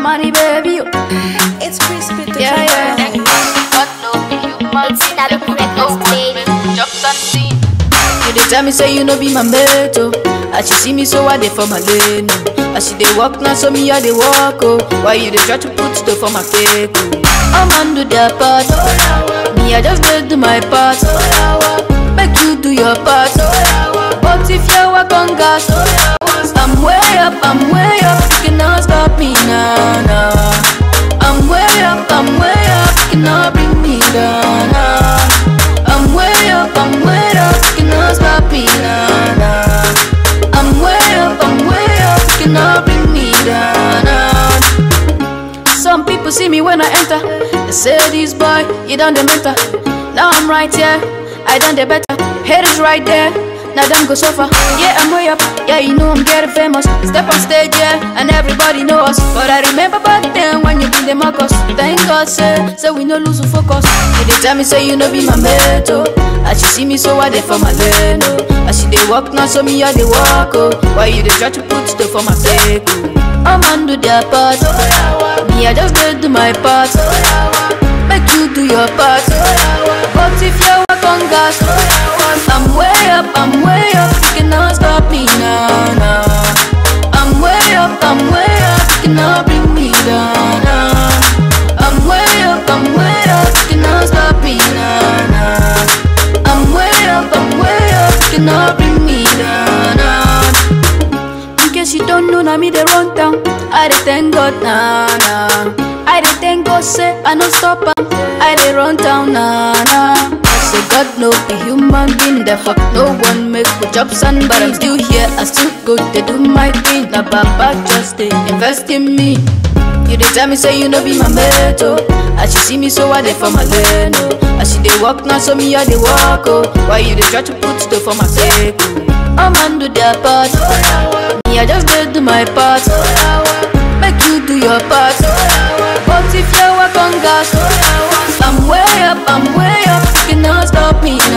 money, baby. oh. It's crispy to Yeah, yeah. It's not a breakfast, baby. You dey tell me say you no be my mate, oh. As you see me, so I dey for my lane, oh. As you dey walk now, so me I dey walk, oh. Why you dey try to put stuff for my cake, oh? I'm on do their part, me I just dey do my part. Make you do your part, but if you work on gas, I'm way up, I'm way up, you cannot stop me now, now. I'm way up, I'm way up, you cannot bring me down, now. I'm way up, I'm way up, you cannot stop me now, now. I'm way up, I'm way up, you cannot bring me down, now. Some people see me when I enter. They say this boy, you done the mentor. Now I'm right here, I done the better. Haters right there, now them go suffer. Yeah, I'm way up, yeah, you know I'm getting famous. Step on stage, yeah, and everybody know us. But I remember back then when you been the Marcus. Thank God, say, so we no lose focus. You dey tell me say you no be my mate, oh. As you see me, so I dey for my lane, oh. As you dey walk now, so me I dey walk, oh. Why you dey try to put stuff for my sake, oh? I'm on do their part. Me, I just dey do my part. Make you do your part. But if you work on gas, I'm way up, I'm way up. You cannot stop me now, now. I'm way up, I'm way up. You cannot bring me down, now. I'm way up, I'm way up. You cannot stop me now, now. I'm way up, I'm way up. You cannot bring me down, now. In case you don't know, now me they run down. I dey thank God, nah, nah. I dey thank God, say I no stop am. I dey run down, nah, nah. I say God no be human being, therefore no one make good jobs and but I'm still here. I still go to do my thing. Now Baba just dey invest in me. You dey tell me say you no be my mate, oh. As you see me, so I dey for my lane, oh. As you dey walk now, so me I dey walk, oh. Why you dey try to put stuff for my sake, oh? I'm on do their part, me I just dey do my part. Make you do your part, but if you work on gas, I'm way up, I'm way up. You cannot stop me now.